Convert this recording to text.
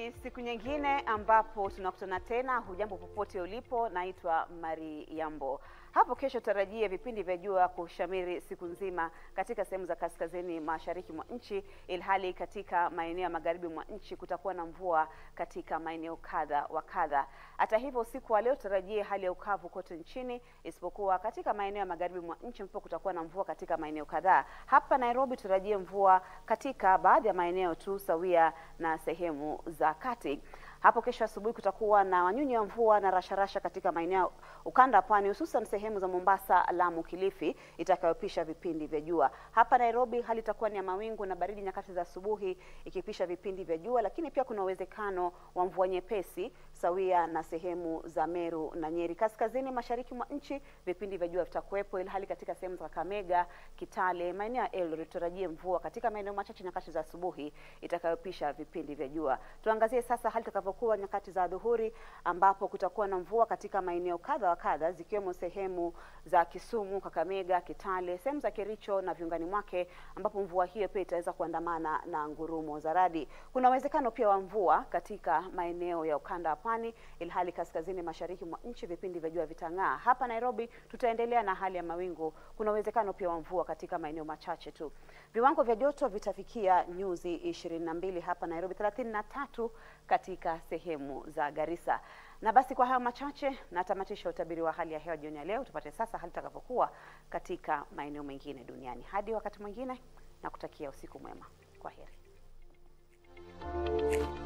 Ni siku nyingine ambapo tunakutana tena. Hujambo popote ulipo, naitwa Mari Yambo. Hapo kesho tarajie vipindi vya jua kushamiri siku nzima katika sehemu za kaskazini mashariki mwa nchi, ilhali katika maeneo ya magharibi mwa nchi kutakuwa na mvua katika maeneo kadha wa kadha. Hata hivyo, usiku wa leo tarajie hali ya ukavu kote nchini, isipokuwa katika maeneo ya magharibi mwa nchi ambapo kutakuwa na mvua katika maeneo kadhaa. Hapa Nairobi tarajie mvua katika baadhi ya maeneo tu sawia na sehemu za kati. Hapo kesho asubuhi kutakuwa na wanyunyi wa mvua na rasharasha katika maeneo ukanda wa pwani, hususan sehemu za Mombasa, Lamu, Kilifi, itakayopisha vipindi vya jua. Hapa Nairobi hali itakuwa ni ya mawingu na baridi nyakati za asubuhi, ikipisha vipindi vya jua, lakini pia kuna uwezekano wa mvua nyepesi sawia na sehemu za Meru na Nyeri. Kaskazini mashariki mwa nchi vipindi vya jua vitakuwepo, ili hali katika sehemu za Kakamega, Kitale, maeneo ya Eldoret tutarajie mvua katika maeneo machache nyakati za asubuhi, itakayopisha vipindi vya jua. Tuangazie sasa hali itakavyokuwa nyakati za dhuhuri, ambapo kutakuwa na mvua katika maeneo kadha wa kadha, zikiwemo sehemu za Kisumu, Kakamega, Kitale, sehemu za Kericho na viungani mwake, ambapo mvua hiyo pia itaweza kuandamana na ngurumo za radi. Kuna uwezekano pia wa mvua katika maeneo ya ukanda wa pwani, ilhali kaskazini mashariki mwa nchi vipindi vya jua vitang'aa. Hapa Nairobi tutaendelea na hali ya mawingu. Kuna uwezekano pia wa mvua katika maeneo machache tu. Viwango vya joto vitafikia nyuzi ishirini na mbili hapa Nairobi, thelathini na tatu katika sehemu za Garissa. Na basi kwa hayo machache natamatisha utabiri wa hali ya hewa jioni ya leo. Tupate sasa hali itakavyokuwa katika maeneo mengine duniani. Hadi wakati mwingine, na kutakia usiku mwema. Kwa heri.